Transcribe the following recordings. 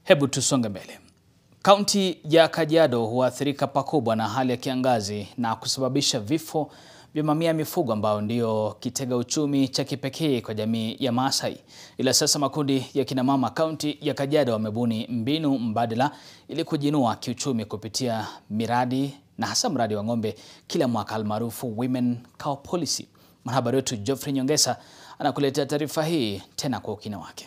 Hebu tusonge mbele. Kaunti ya Kajiado huathirika pakubwa na hali ya kiangazi na kusababisha vifo vya mamia ya mifugo ambao ndio kitega uchumi cha kipekee kwa jamii ya Maasai. Ila sasa makundi ya kinamama kaunti ya Kajiado wamebuni mbinu mbadala ili kujiinua kiuchumi kupitia miradi na hasa mradi wa ng'ombe kila mwaka almaarufu Women Cow Policy. Mwanahabari wetu Geoffrey Nyongesa anakuletea taarifa hii tena kwa ukina wake.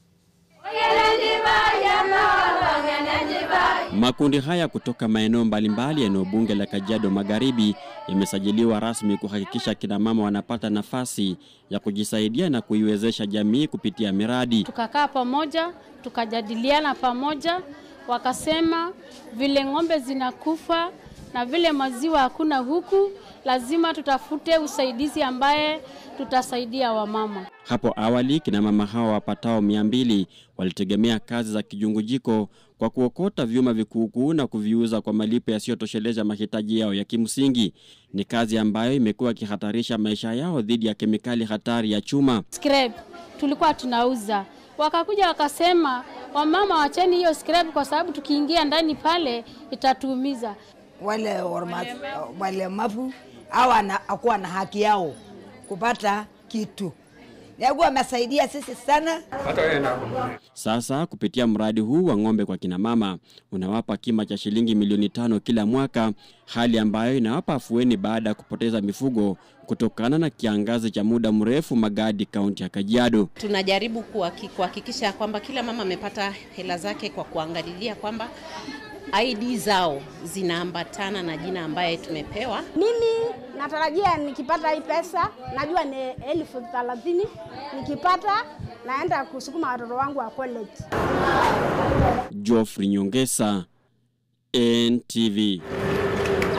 Makundi haya kutoka maeneo mbalimbali ya eneo bunge la Kajiado Magharibi yamesajiliwa rasmi kuhakikisha kina mama wanapata nafasi ya kujisaidia na kuiwezesha jamii kupitia miradi. Tukakaa pamoja, tukajadiliana pamoja, wakasema vile ng'ombe zinakufa na vile maziwa hakuna huku, lazima tutafute usaidizi ambaye tutasaidia wamama. Hapo awali kina mama hawa wapatao mia mbili walitegemea kazi za kijungujiko kwa kuokota vyuma vikuukuu na kuviuza kwa malipo yasiyotosheleza mahitaji yao ya kimsingi. Ni kazi ambayo imekuwa ikihatarisha maisha yao dhidi ya kemikali hatari ya chuma. Scrap tulikuwa tunauza, wakakuja wakasema, wamama wacheni hiyo scrap kwa sababu tukiingia ndani pale itatuumiza. Wale walemavu hawa akuwa na haki yao kupata kitu yakuwa amesaidia sisi sana. Sasa kupitia mradi huu wa ng'ombe kwa kina mama unawapa kima cha shilingi milioni tano kila mwaka, hali ambayo inawapa afueni baada ya kupoteza mifugo kutokana na kiangazi cha muda mrefu Magadi, kaunti ya Kajiado. Tunajaribu kuhakikisha kwamba kila mama amepata hela zake kwa kuangalilia kwamba ID zao zinaambatana na jina ambaye tumepewa. Mimi natarajia nikipata hii pesa, najua ni elfu thelathini. Nikipata naenda kusukuma watoto wangu wa college. Geoffrey Nyongesa, NTV.